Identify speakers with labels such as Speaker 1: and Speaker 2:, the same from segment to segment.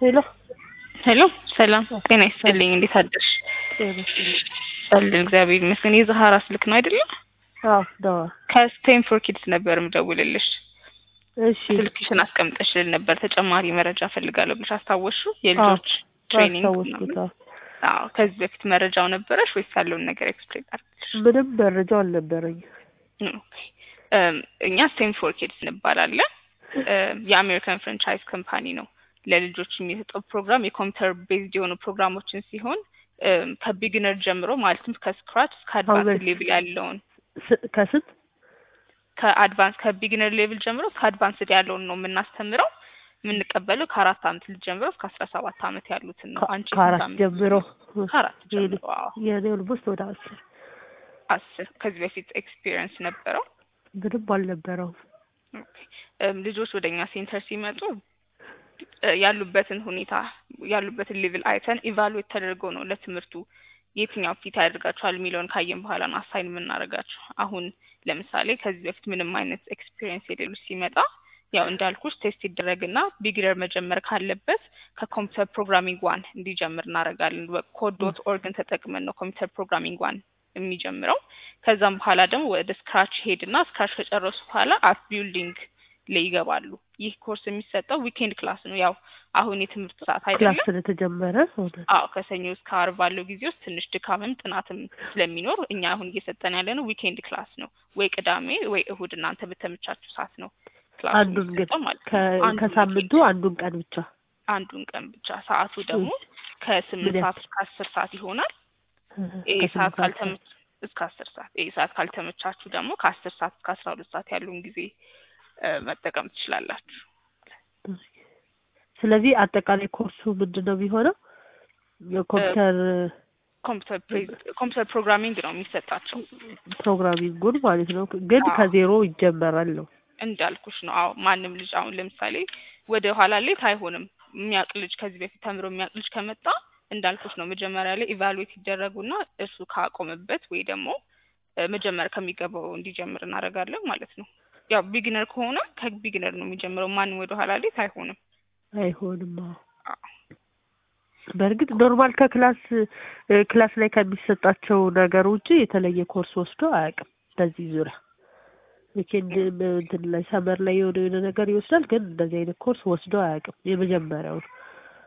Speaker 1: ሄሎ
Speaker 2: ሄሎ ሰላም ጤና ይስጥልኝ። እንዴት አደርሽ? ጸልን እግዚአብሔር ይመስገን። የዛሃራ ስልክ ነው አይደለም?
Speaker 1: አዎ ደዋ
Speaker 2: ከስቴም ፎር ኪድስ ነበር ምደውልልሽ።
Speaker 1: እሺ
Speaker 2: ስልክሽን አስቀምጠሽልን ነበር ተጨማሪ መረጃ ፈልጋለሁ ብለሽ አስታወሹ? የልጆች ትሬኒንግ
Speaker 1: አስታወስኩት።
Speaker 2: ምናምን።
Speaker 1: አዎ።
Speaker 2: አዎ ከዚህ በፊት መረጃው ነበረሽ ወይስ ያለውን ነገር ኤክስፕሌን አድርግልሽ?
Speaker 1: ምንም መረጃው አልነበረኝም።
Speaker 2: ኦኬ። እም፣ እኛ ስቴም ፎር ኪድስ እንባላለን። እም፣ የአሜሪካን ፍራንቻይዝ ካምፓኒ ነው። ለልጆች የሚሰጠው ፕሮግራም የኮምፒውተር ቤዝድ የሆኑ ፕሮግራሞችን ሲሆን እም፣ ከቢግነር ጀምሮ ማለትም ከስክራች እስከ አድቫንስ
Speaker 1: How
Speaker 2: ሌቭል ያለውን
Speaker 1: ስ- ከስንት
Speaker 2: ከአድቫንስ ከቢግነር ሌቭል ጀምሮ እስከ አድቫንስድ ያለውን ነው የምናስተምረው። የምንቀበለው ከአራት አመት ልጅ ጀምሮ እስከ አስራ ሰባት አመት ያሉትን ነው።
Speaker 1: ከ-
Speaker 2: አንቺ
Speaker 1: ከአራት
Speaker 2: ስንት አመት?
Speaker 1: ጀምሮ
Speaker 2: ከአራት
Speaker 1: የኔ-
Speaker 2: ጀምሮ አዎ።
Speaker 1: የኔ ኦልሞስት ወደ አስር
Speaker 2: አስር ከዚህ በፊት ኤክስፒሪየንስ ነበረው።
Speaker 1: ምንም አልነበረውም።
Speaker 2: ኦኬ። እም፣ ልጆች ወደ እኛ ሴንተር ሲመጡ እ፣ ያሉበትን ሁኔታ ያሉበትን ሌቭል አይተን ኢቫሉዌት ተደርገው ነው ለትምህርቱ የትኛው ፊት ያደርጋቸዋል የሚለውን ካየን በኋላ ነው አሳይን የምናደርጋቸው። አሁን ለምሳሌ ከዚህ በፊት ምንም አይነት ኤክስፒሪየንስ የሌሉ ሲመጣ ያው እንዳልኩሽ ቴስት ይደረግና ቢግነር መጀመር ካለበት ከኮምፒውተር ፕሮግራሚንግ ዋን እንዲጀምር እናደርጋለን። ኮድ ዶት ኦርግን ተጠቅመን ነው ኮምፒውተር ፕሮግራሚንግ ዋን የሚጀምረው። ከዛም በኋላ ደግሞ ወደ ስክራች ሄድና ስክራች ከጨረሱ በኋላ አፕ ቢልዲንግ ላይ ይገባሉ። ይህ ኮርስ የሚሰጠው ዊኬንድ ክላስ ነው። ያው አሁን የትምህርት ሰዓት አይደለም።
Speaker 1: ክላስ ስለተጀመረ ሆነ።
Speaker 2: አዎ ከሰኞ እስከ ዓርብ ባለው ጊዜ ውስጥ ትንሽ ድካምም ጥናትም ስለሚኖር እኛ አሁን እየሰጠን ያለ ነው ዊኬንድ ክላስ ነው። ወይ ቅዳሜ ወይ እሁድ እናንተ በተመቻችሁ ሰዓት ነው ክላሱ
Speaker 1: አንዱን ግን
Speaker 2: የሚሰጠው ማለት ነው።
Speaker 1: ከ-
Speaker 2: አንዱን
Speaker 1: ከሳምንቱ አንዱን ቀን ብቻ
Speaker 2: አንዱን ቀን ብቻ። ሰዓቱ ደግሞ ከስምንት
Speaker 1: ምን
Speaker 2: ሰዓት እስከ አስር ሰዓት ይሆናል። ይህ
Speaker 1: ከስምንት
Speaker 2: ሰዓት
Speaker 1: ሰዓት
Speaker 2: ካልተመች እስከ አስር ሰዓት ይህ ሰዓት ካልተመቻችሁ ደግሞ ከአስር ሰዓት እስከ አስራ ሁለት ሰዓት ያለውን ጊዜ እ፣ መጠቀም ትችላላችሁ።
Speaker 1: ስለዚህ አጠቃላይ ኮርሱ ምንድን ነው የሚሆነው? የኮምፒውተር
Speaker 2: ኮምፒውተር ፕሬዝ- ኮምፒውተር ፕሮግራሚንግ ነው የሚሰጣቸው
Speaker 1: ፕሮግራሚንጉን ማለት ነው። ግን
Speaker 2: አዎ።
Speaker 1: ከዜሮ ይጀመራል ነው።
Speaker 2: እንዳልኩሽ ነው። አዎ ማንም ልጅ አሁን ለምሳሌ ወደ ኋላ ሌት አይሆንም። የሚያውቅ ልጅ ከዚህ በፊት ተምሮ የሚያውቅ ልጅ ከመጣ እንዳልኩሽ ነው መጀመሪያ ላይ ኢቫሉዌት ይደረጉና እሱ ካቆመበት ወይ ደግሞ እ፣ መጀመር ከሚገባው እንዲጀምር እናደርጋለን ማለት ነው። ያው ቢግነር ከሆነ ከቢግነር ነው የሚጀምረው። ማንም ወደ ኋላ ሌት አይሆንም።
Speaker 1: አይሆንም። አዎ።
Speaker 2: አዎ።
Speaker 1: በእርግጥ ኖርማል ከክላስ እ፣ ክላስ ላይ ከሚሰጣቸው ነገር ውጭ የተለየ ኮርስ ወስዶ አያውቅም በዚህ ዙሪያ። ዊኬንድ ም- እንትን ላይ ሰመር ላይ የሆነ የሆነ ነገር ይወስዳል፣ ግን እንደዚህ አይነት ኮርስ ወስዶ አያውቅም የመጀመሪያው ነው።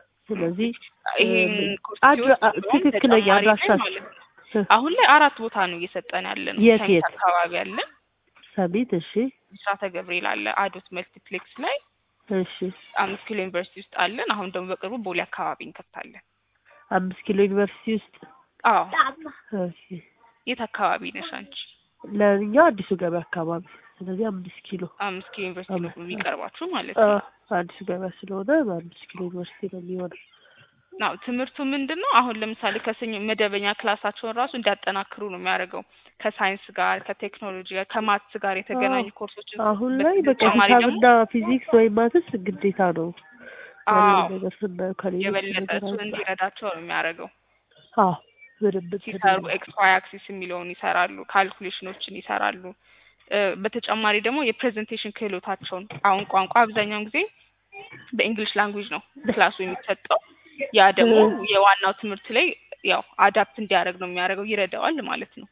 Speaker 1: ስለዚህ
Speaker 2: ይሄን
Speaker 1: እ፣
Speaker 2: ኮርስ
Speaker 1: አድ-
Speaker 2: ሲወስድ
Speaker 1: አ-
Speaker 2: እንደውም
Speaker 1: ትክክለኛ
Speaker 2: ተጨማሪ ላይ
Speaker 1: አድራሻ
Speaker 2: ማለት ነው አሁን ላይ አራት ቦታ ነው እየሰጠን ያለ ነው።
Speaker 1: የት
Speaker 2: ሳይንስ
Speaker 1: የት?
Speaker 2: አካባቢ አለን፣
Speaker 1: ሰሚት። እሺ
Speaker 2: ብስራተ ገብርኤል አለ፣ አዶት መልቲፕሌክስ ላይ
Speaker 1: እሺ
Speaker 2: አምስት ኪሎ ዩኒቨርሲቲ ውስጥ አለን። አሁን ደግሞ በቅርቡ ቦሌ አካባቢ እንከፍታለን።
Speaker 1: አምስት ኪሎ ዩኒቨርሲቲ ውስጥ
Speaker 2: አዎ
Speaker 1: እሺ።
Speaker 2: የት አካባቢ ነሽ አንቺ?
Speaker 1: ለእኛ አዲሱ ገበያ አካባቢ ስለዚህ አምስት ኪሎ
Speaker 2: አምስት ኪሎ ዩኒቨርሲቲ ነው
Speaker 1: አምስት-
Speaker 2: የሚቀርባችሁ ማለት
Speaker 1: አ፣
Speaker 2: ነው።
Speaker 1: አዲሱ ገበያ ስለሆነ በአምስት ኪሎ ዩኒቨርሲቲ ነው የሚሆነው።
Speaker 2: ናው ትምህርቱ ምንድን ነው? አሁን ለምሳሌ ከሰኞ መደበኛ ክላሳቸውን ራሱ እንዲያጠናክሩ ነው የሚያደርገው። ከሳይንስ ጋር፣ ከቴክኖሎጂ ጋር፣ ከማትስ ጋር የተገናኙ
Speaker 1: አዎ።
Speaker 2: ኮርሶችን
Speaker 1: አሁን ላይ በቃ
Speaker 2: በተጨማሪ ደግሞ
Speaker 1: ሂሳብና ፊዚክስ ወይም ማትስ ግዴታ ነው ያለው
Speaker 2: አዎ
Speaker 1: ነገር ስናየው ከሌሎች
Speaker 2: የበለጠ
Speaker 1: ነገር
Speaker 2: እሱን
Speaker 1: አንጻር።
Speaker 2: እንዲረዳቸው ነው የሚያደርገው።
Speaker 1: አዎ በደንብ እንትን
Speaker 2: ሲሰሩ
Speaker 1: ይላል።
Speaker 2: ኤክስ ዋይ አክሲስ የሚለውን ይሰራሉ፣ ካልኩሌሽኖችን ይሰራሉ። እ፣ በተጨማሪ ደግሞ የፕሬዘንቴሽን ክህሎታቸውን አሁን ቋንቋ አብዛኛውን ጊዜ በእንግሊሽ ላንጉጅ ነው ክላሱ የሚሰጠው። ያ ደግሞ የዋናው ትምህርት ላይ ያው አዳፕት እንዲያደርግ ነው የሚያደርገው፣ ይረዳዋል ማለት ነው።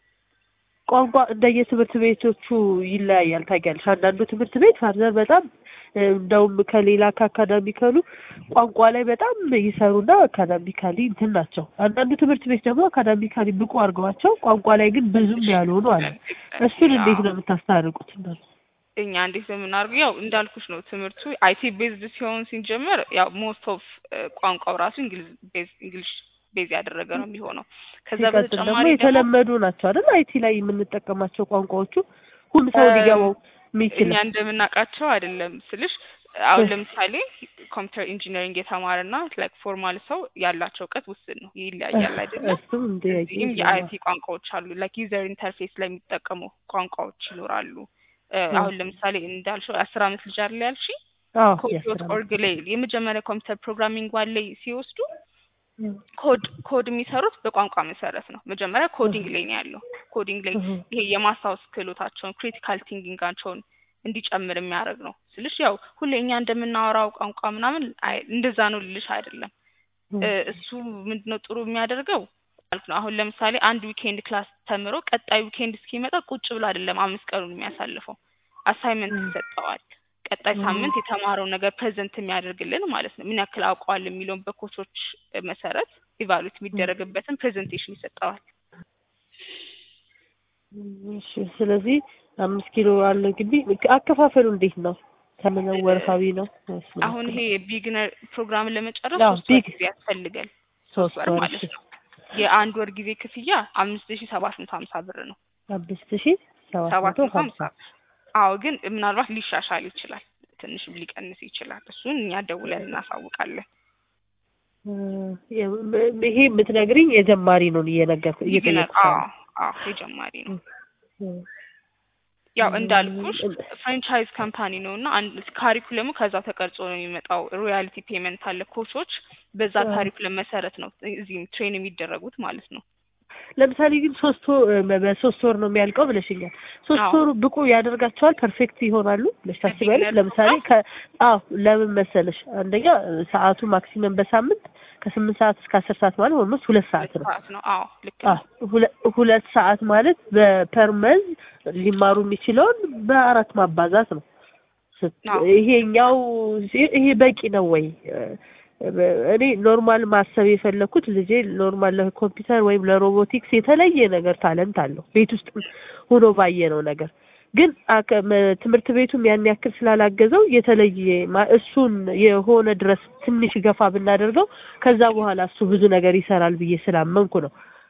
Speaker 1: ቋንቋ እንደየትምህርት ቤቶቹ ይለያያል። ታውቂያለሽ፣ አንዳንዱ ትምህርት ቤት ፋርዘር በጣም እ፣ እንደውም ከሌላ ከአካዳሚካሉ ቋንቋ ላይ በጣም ይሰሩና አካዳሚካሊ እንትን ናቸው። አንዳንዱ ትምህርት ቤት ደግሞ አካዳሚካሊ ብቁ አድርገዋቸው ቋንቋ ላይ ግን ብዙም ያልሆኑ አለ። እሱን እንዴት ነው የምታስታርቁት? እናንተ?
Speaker 2: እኛ እንዴት ነው የምናደርገው? ያው እንዳልኩሽ ነው ትምህርቱ አይቲ ቤዝድ ሲሆን ሲጀመር ያው ሞስት ኦፍ ቋንቋው ራሱ እንግሊዝ ቤዝ እንግሊሽ ቤዝ ያደረገ ነው የሚሆነው። ከዛ
Speaker 1: ሲቀጥል ደግሞ
Speaker 2: በተጨማሪ ደግሞ
Speaker 1: የተለመዱ ናቸው አይደል? አይቲ ላይ የምንጠቀማቸው ቋንቋዎቹ ሁሉ ሰው
Speaker 2: እ፣
Speaker 1: ሊገባው
Speaker 2: እኛ
Speaker 1: የሚችለው
Speaker 2: እንደምናውቃቸው አይደለም ስልሽ፣ አሁን
Speaker 1: እ።
Speaker 2: ለምሳሌ ኮምፒውተር ኢንጂነሪንግ የተማረና ላይክ ፎርማል ሰው ያላቸው እውቀት ውስን ነው፣ ይለያያል አይደለም።
Speaker 1: እሱም እንደ
Speaker 2: እዚህም የአይቲ ቋንቋዎች አሉ። ላይክ ዩዘር ኢንተርፌስ ላይ የሚጠቀሙ ቋንቋዎች ይኖራሉ። እ፣
Speaker 1: እ።
Speaker 2: አሁን ለምሳሌ እንዳልሽው የአስር አመት ልጅ አለ ያልሽ
Speaker 1: አዎ
Speaker 2: ኮድ
Speaker 1: የአስር
Speaker 2: ዶት
Speaker 1: ዓመት
Speaker 2: ኦርግ ላይ የመጀመሪያ ኮምፒውተር ፕሮግራሚንግ ዋን ላይ ሲወስዱ
Speaker 1: እ።
Speaker 2: ኮድ ኮድ የሚሰሩት በቋንቋ መሰረት ነው። መጀመሪያ ኮዲንግ ላይ ነው ያለው። ኮዲንግ ላይ
Speaker 1: እህ።
Speaker 2: ይሄ የማስታወስ ክህሎታቸውን ክሪቲካል ቲንኪንጋቸውን እንዲጨምር የሚያደርግ ነው ስልሽ ያው ሁሌ እኛ እንደምናወራው ቋንቋ ምናምን አይ- እንደዛ ነው ልልሽ አይደለም እ፣ እሱ ምንድነው ጥሩ የሚያደርገው ማለት ነው። አሁን ለምሳሌ አንድ ዊኬንድ ክላስ ተምሮ ቀጣይ ዊኬንድ እስኪመጣ ቁጭ ብሎ አይደለም አምስት ቀኑን የሚያሳልፈው አሳይመንት
Speaker 1: ም።
Speaker 2: ይሰጠዋል። ቀጣይ
Speaker 1: ም።
Speaker 2: ሳምንት የተማረው ነገር ፕሬዘንት የሚያደርግልን ማለት ነው። ምን ያክል አውቀዋል የሚለውን በኮቾች መሰረት ኢቫሉዌት የሚደረግበትን ፕሬዘንቴሽን ይሰጠዋል።
Speaker 1: እሺ ስለዚህ አምስት ኪሎ አለ ግቢ አከፋፈሉ እንዴት ነው? ከምን ወርሃዊ ነው? ወይስ ምን
Speaker 2: አሁን
Speaker 1: ያክል?
Speaker 2: ይሄ ቢግነር ፕሮግራምን ለመጨረስ
Speaker 1: አዎ፣
Speaker 2: ሶስት ወር
Speaker 1: ቢግ-
Speaker 2: ጊዜ ያስፈልጋል።
Speaker 1: ሶስት
Speaker 2: ወር
Speaker 1: ወር
Speaker 2: ማለት
Speaker 1: እሺ።
Speaker 2: ነው። የአንድ ወር ጊዜ ክፍያ አምስት ሺ ሰባት መቶ ሀምሳ ብር ነው።
Speaker 1: አምስት ሺህ ሰባት
Speaker 2: ሰባት
Speaker 1: መቶ
Speaker 2: መቶ
Speaker 1: ሀምሳ
Speaker 2: ሀምሳ አዎ፣ ግን ምናልባት ሊሻሻል ይችላል፣ ትንሽም ሊቀንስ ይችላል። እሱን እኛ ደውለን እናሳውቃለን።
Speaker 1: እ፣ ይሄ የምትነግሪኝ የጀማሪ ነው እየነገርኩ
Speaker 2: ቢግነር
Speaker 1: እየጠየቅኩ
Speaker 2: አዎ፣ አዎ የጀማሪ ነው። ያው እንዳልኩሽ ፍራንቻይዝ ካምፓኒ ነው እና አንድ ካሪኩለሙ ከዛ ተቀርጾ ነው የሚመጣው። ሮያሊቲ ፔመንት አለ። ኮቾች በዛ
Speaker 1: አዎ።
Speaker 2: ካሪኩለም መሰረት ነው እዚህም ትሬን የሚደረጉት ማለት ነው።
Speaker 1: ለምሳሌ ግን ሶስት ወር በሶስት ወር ነው የሚያልቀው ብለሽኛል። ሶስት
Speaker 2: አዎ።
Speaker 1: ወሩ ብቁ ያደርጋቸዋል ፐርፌክት ይሆናሉ ብለሽ ታስቢያለሽ?
Speaker 2: ለቢግነር
Speaker 1: ለምሳሌ ከ አዎ ለምን መሰለሽ አንደኛ ሰዓቱ ማክሲመም በሳምንት ከስምንት ሰዓት እስከ አስር ሰዓት ማለት ኦልሞስት ሁለት ሰዓት ነው።
Speaker 2: ሰዓት ነው። አዎ ልክ ነው።
Speaker 1: አዎ ሁለ- ሁለት ሰዓት ማለት በፐርመዝ ሊማሩ የሚችለውን በአራት ማባዛት ነው። ስት-
Speaker 2: አዎ።
Speaker 1: ይሄኛው ይሄ በቂ ነው ወይ? እኔ ኖርማል ማሰብ የፈለኩት ልጄ ኖርማል ለኮምፒውተር ወይም ለሮቦቲክስ የተለየ ነገር ታለንት አለው ቤት ውስጥ ሆኖ ባየነው ነገር ግን አከ- መ- ትምህርት ቤቱም ያን ያክል ስላላገዘው የተለየ ማ- እሱን የሆነ ድረስ ትንሽ ገፋ ብናደርገው ከዛ በኋላ እሱ ብዙ ነገር ይሰራል ብዬ ስላመንኩ ነው።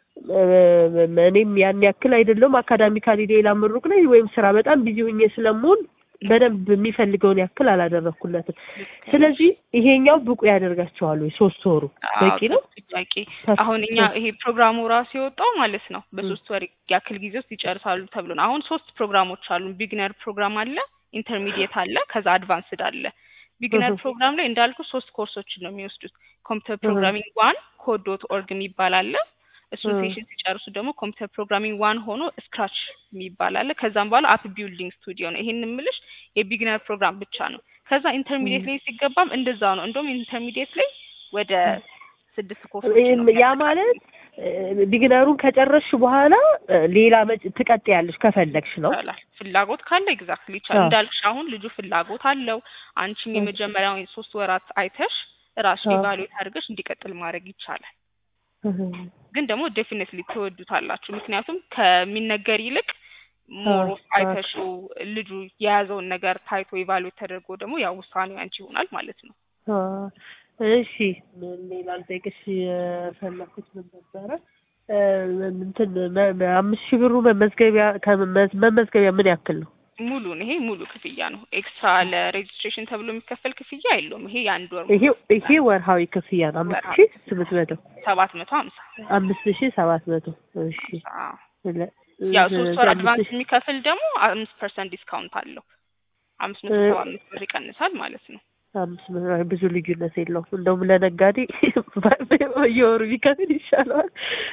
Speaker 1: እ- እኔም ያን ያክል አይደለሁም አካዳሚካሊ ሌላ ምሩቅ ነኝ ወይም ስራ በጣም ቢዚ ሁኜ ስለምሆን በደንብ የሚፈልገውን ያክል አላደረኩለትም። ስለዚህ ይሄኛው ብቁ ያደርጋቸዋል ወይ ሶስት ወሩ በቂ ነው?
Speaker 2: በቂ አሁን እኛ ይሄ ፕሮግራሙ ራሱ የወጣው ማለት ነው በሶስት ወር ያክል ጊዜ ውስጥ ይጨርሳሉ ተብሎ ነው። አሁን ሶስት ፕሮግራሞች አሉ። ቢግነር ፕሮግራም አለ፣ ኢንተርሚዲየት አለ፣ ከዛ አድቫንስድ አለ። ቢግነር
Speaker 1: እህ።
Speaker 2: ፕሮግራም ላይ እንዳልኩ ሶስት ኮርሶችን ነው የሚወስዱት። ኮምፒውተር ፕሮግራሚንግ ዋን ኮድ ዶት ኦርግ የሚባል አለ። እሱን
Speaker 1: እህ።
Speaker 2: ሴሽን ሲጨርሱ ደግሞ ኮምፒውተር ፕሮግራሚንግ ዋን ሆኖ ስክራች የሚባል አለ። ከዛም በኋላ አፕ ቢልዲንግ ስቱዲዮ ነው። ይሄን የምልሽ የቢግነር ፕሮግራም ብቻ ነው። ከዛ ኢንተርሚዲየት ላይ ሲገባም እንደዛ ነው። እንደውም ኢንተርሚዲየት ላይ ወደ ስድስት ኮርሶች ነው
Speaker 1: ያ ማለት ቢግነሩን ከጨረስሽ በኋላ እ፣ ሌላ መጭ- ትቀጥያለሽ ከፈለግሽ ነው።
Speaker 2: ይቻላል። ፍላጎት ካለ ኤግዛክትሊ ይቻላል።
Speaker 1: አዎ።
Speaker 2: እንዳልክሽ አሁን ልጁ ፍላጎት አለው። አንቺም
Speaker 1: አዎ።
Speaker 2: የመጀመሪያውን ሶስት ወራት አይተሽ ራስሽ
Speaker 1: አዎ።
Speaker 2: ኢቫሉዌት አድርገሽ እንዲቀጥል ማድረግ ይቻላል።
Speaker 1: እህ።
Speaker 2: ግን ደግሞ ዴፊኒትሊ ትወዱታላችሁ። ምክንያቱም ከሚነገር ይልቅ ሞር
Speaker 1: አዎ፣
Speaker 2: ኦፍ አይተሽው ልጁ የያዘውን ነገር ታይቶ ኢቫሉዌት ተደርጎ ደግሞ ያው ውሳኔው ያንቺ ይሆናል ማለት ነው።
Speaker 1: አ፣ እሺ ምን ሌላ ልጠይቅሽ የፈለኩት ምን ነበረ? እ፣ እንትን መ- መ- አምስት ሺህ ብሩ መመዝገቢያ ከመመዝ- መመዝገቢያ ምን ያክል ነው?
Speaker 2: ሙሉን ይሄ ሙሉ ክፍያ ነው። ኤክስትራ ለሬጅስትሬሽን ተብሎ የሚከፈል ክፍያ የለውም። ይሄ የአንድ ወር
Speaker 1: ይሄ ይሄ ወርሃዊ ክፍያ ነው። አምስት
Speaker 2: ወርሃዊ
Speaker 1: ሺህ ስምንት መቶ
Speaker 2: ሰባት መቶ ሀምሳ
Speaker 1: አምስት ሺህ ሰባት መቶ እሺ
Speaker 2: አዎ።
Speaker 1: ስለ-
Speaker 2: ያው ሶስት ወር
Speaker 1: አምስት
Speaker 2: አድቫንስ
Speaker 1: ሺህ
Speaker 2: የሚከፍል ደግሞ አምስት ፐርሰንት ዲስካውንት አለው። አምስት መቶ
Speaker 1: እ-
Speaker 2: ሰባ አምስት ብር ይቀንሳል ማለት ነው።
Speaker 1: አምስት መቶ አይ፣ ብዙ ልዩነት የለውም። እንደውም ለነጋዴ በየወሩ ቢከፍል ይሻለዋል።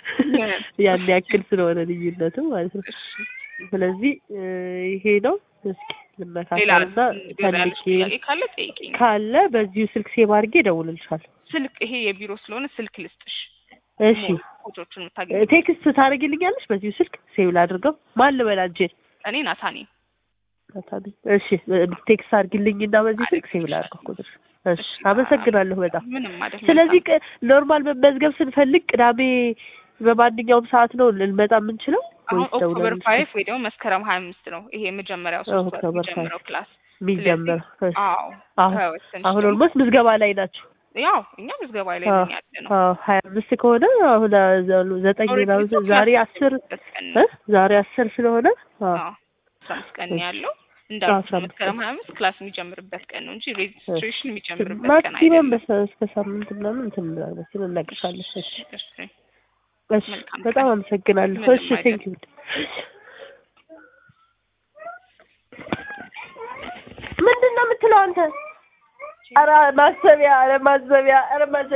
Speaker 1: ያን ያክል ስለሆነ ልዩነቱ ማለት ነው። ስለዚህ እ፣ ይሄ ነው። እስኪ
Speaker 2: ሌላ
Speaker 1: ልመካከልና
Speaker 2: ገዛ ያለሽ
Speaker 1: ፈልጌ
Speaker 2: ጥያቄ ካለ ጠይቂኝ።
Speaker 1: ካለ በዚሁ ስልክ ሴቭ አድርጌ እደውልልሻለሁ።
Speaker 2: ስልክ ይሄ የቢሮ ስለሆነ ስልክ ልስጥሽ።
Speaker 1: እሺ
Speaker 2: ፎቶቹን የምታገኝ
Speaker 1: ቴክስት ታደርጊልኛለሽ በዚሁ ስልክ ሴቭ ላድርገው። ማን ልበል አንቺን?
Speaker 2: እኔ ናታኔ
Speaker 1: ናታኒ። እሺ ቴክስት አድርጊልኝና በዚህ ስልክ ሴቭ ላድርገው ቁጥር። እሺ አመሰግናለሁ በጣም።
Speaker 2: ምንም ማለት
Speaker 1: ስለዚህ ቅ- ኖርማል መመዝገብ ስንፈልግ ቅዳሜ በማንኛውም ሰዓት ነው ልንመጣ የምንችለው
Speaker 2: አሁን
Speaker 1: ወይስ
Speaker 2: ኦክቶበር
Speaker 1: ደውለን
Speaker 2: ፋይቭ ወይ ደግሞ መስከረም ሀያ አምስት ነው ይሄ የመጀመሪያው ሶስት ወር
Speaker 1: ኦክቶበር
Speaker 2: የሚጀምረው ክላስ
Speaker 1: የሚጀምረው? እሺ።
Speaker 2: አዎ
Speaker 1: አሁን
Speaker 2: ከወሰንሽ
Speaker 1: አሁን
Speaker 2: ደግሞ
Speaker 1: ኦልሞስት ምዝገባ ላይ ናቸው።
Speaker 2: ያው እኛ ምዝገባ ላይ
Speaker 1: አዎ፣
Speaker 2: ነን ያለ ነው።
Speaker 1: አዎ ሀያ አምስት ከሆነ አሁን አ- ዘጠኝ ምናምን ዛሬ አስር እ ዛሬ አስር ስለሆነ አዎ
Speaker 2: አስራ አምስት ቀን ነው
Speaker 1: እሺ።
Speaker 2: ያለው
Speaker 1: አስራ
Speaker 2: እንዳልኩት
Speaker 1: አምስት
Speaker 2: መስከረም
Speaker 1: ቀን።
Speaker 2: ሀያ አምስት ክላስ የሚጀምርበት ቀን ነው እንጂ ሬጅስትሬሽን የሚጀምርበት ቀን
Speaker 1: ማክሲመም
Speaker 2: አይደለም።
Speaker 1: በሰ- እስከ ሳምንት ምናምን እንትን እንላለን ሲል እነግርሻለሁ። እሺ
Speaker 2: እሺ፣
Speaker 1: እሺ
Speaker 2: መልካም
Speaker 1: በጣም
Speaker 2: ቀን።
Speaker 1: አመሰግናለሁ።
Speaker 2: ምንም
Speaker 1: እሺ
Speaker 2: አይደለም።
Speaker 1: ቴንክ ዩ ምንድን ነው የምትለው አንተ? ኧረ ማሰቢያ ኧረ ማሰቢያ ኧረ ማሰቢያ